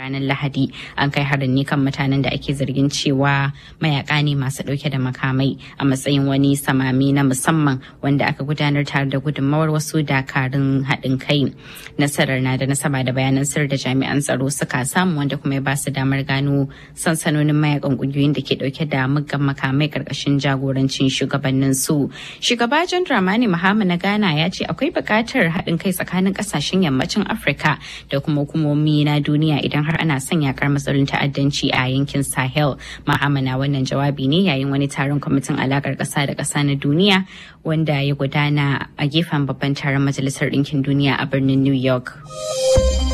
ranar lahadi an kai harin ne kan mutanen da ake zargin cewa mayaka ne masu dauke da makamai a matsayin wani samami na musamman wanda aka gudanar tare da gudunmawar wasu dakarun haɗin kai nasarar na da nasaba da bayanan sir da jami'an tsaro suka samu wanda kuma ya ba su damar gano sansanonin mayakan kungiyoyin da ke dauke da muggan makamai karkashin jagorancin shugabannin su shugaba john dramani mahama na ghana ya ce akwai buƙatar haɗin kai tsakanin ƙasashen yammacin afirka da kuma hukumomi na duniya idan har ana son yakar matsalolin ta'addanci a yankin sahel mahama na wannan jawabi ne yayin wani taron kwamitin alakar ƙasa da ƙasa na duniya wanda ya gudana a gefen babban taron majalisar ɗinkin duniya a birnin new york